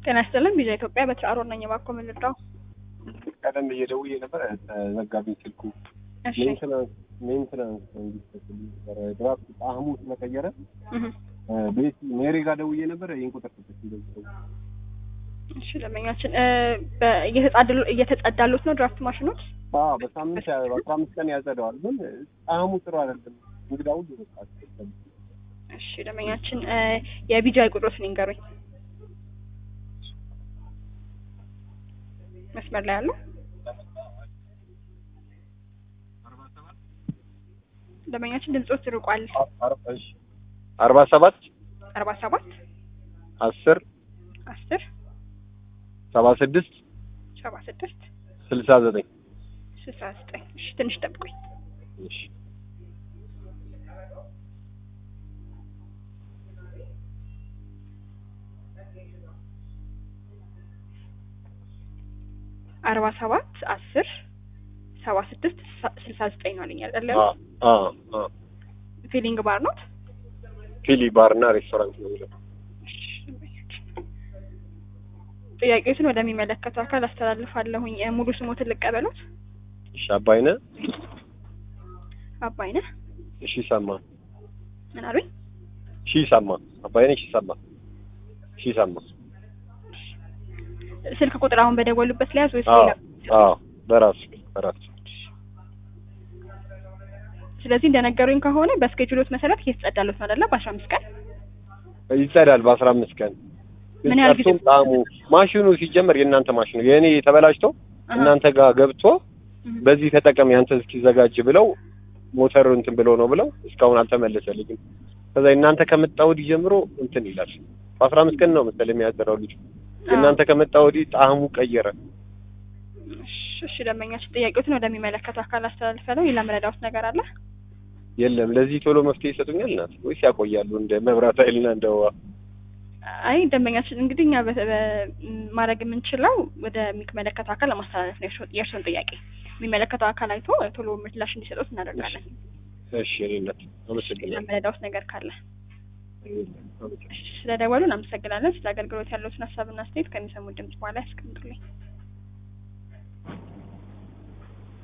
ጤና ይስጥልን ቪዛ ኢትዮጵያ በትራሮ ነኝ። እባክዎ ምን ልርዳው? ቀደም ብዬ ደውዬ ነበር ተዘጋብኝ ስልኩ። እሺ ሜንትናንስ ሜንትናንስ እንዲሰጥልኝ ነበረ ድራፍት ጣዕሙ ስለቀየረ እህ ቤት ሜሪ ጋር ደውዬ ነበር። ይህን ቁጥር ሰጠች እንደዚህ ሰው እሺ ደንበኛችን እ በ- እየተጻደሉ እየተጸዳሉት ነው ድራፍት ማሽኖች? አዎ በሳምንት ያ- በአስራ አምስት ቀን ያጸደዋል፣ ግን ጣዕሙ ጥሩ አይደለም። እንግዳ ሁሉ በቃ አስቸገረኝ። እሺ ደንበኛችን እ የቢጃይ ቁጥሮትን ይንገሩኝ። መስመር ላይ ያለው ደንበኛችን ድምጾት ርቋል። አር- እሺ አርባ ሰባት አርባ ሰባት አስር አስር ሰባ ስድስት ሰባ ስድስት ስልሳ ዘጠኝ ስልሳ ዘጠኝ እሺ ትንሽ ጠብቁኝ። እሺ አርባ ሰባት አስር ሰባ ስድስት ስልሳ ዘጠኝ ነው አለኝ አይደለ? አ አ አ ፊሊንግ ባር ነው። ፊሊ ባር እና ሬስቶራንት ነው የሚለው። ጥያቄዎችን ወደሚመለከተው አካል አስተላልፋለሁኝ። እ ሙሉ ስሞትን ልቀበሉት። እሺ አባይነ አባይነህ እሺ ሰማ ምን አሉኝ? ሺ ሰማ አባይነ ሺ ሰማ ሺ ሰማ ስልክ ቁጥር አሁን በደወሉበት ሊያዝ ወይስ አዎ ሌላ? አዎ በራሱ በራሱ ስለዚህ እንደነገሩኝ ከሆነ በስኬጁሎት መሰረት እየተጸዳሉት ነው አይደለ? በአስራ አምስት ቀን ይጸዳል በአስራ አምስት ቀን ግን ምን ያህል ጊዜ? ጠርቶም ጣዕሙ ማሽኑ ሲጀመር የእናንተ ማሽኑ የእኔ ተበላሽቶ አሃ። እናንተ ጋር ገብቶ እህ። በዚህ ተጠቀም ያንተ እስኪዘጋጅ ብለው ሞተር እንትን ብሎ ነው ብለው እስካሁን አልተመለሰልኝም። ከዛ እናንተ ከመጣ ወዲህ ጀምሮ እንትን ይላል። በአስራ አምስት ቀን ነው መሰለኝ የሚያጠራው ልጁ። እናንተ ከመጣ ወዲህ ጣዕሙ ቀየረ። እሺ፣ እሺ ደንበኛችን ጥያቄዎችን ወደሚመለከተው አካል አስተላልፋለሁ። ሌላ መረዳዎት ነገር አለ? የለም ለዚህ ቶሎ መፍትሄ ይሰጡኛል ናት ወይስ ያቆያሉ እንደ መብራት ኃይልና እንደ ውሃ? አይ ደንበኛችን እንግዲህ እኛ በ- በ- ማድረግ የምንችለው ወደሚመለከተው አካል ለማስተላለፍ ነው የእርስዎ- የእርስዎን ጥያቄ የሚመለከተው አካል አይቶ ቶሎ ምላሽ እንዲሰጡት እናደርጋለን። እሺ እኔ እናት አመሰግናለሁ። መረዳዎት ነገር ካለ አመሰግናለሁ። ስለደወሉ እናመሰግናለን። ስለ አገልግሎት ያለዎትን ሀሳብና አስተያየት ከሚሰሙት ድምጽ በኋላ ያስቀምጡልኝ።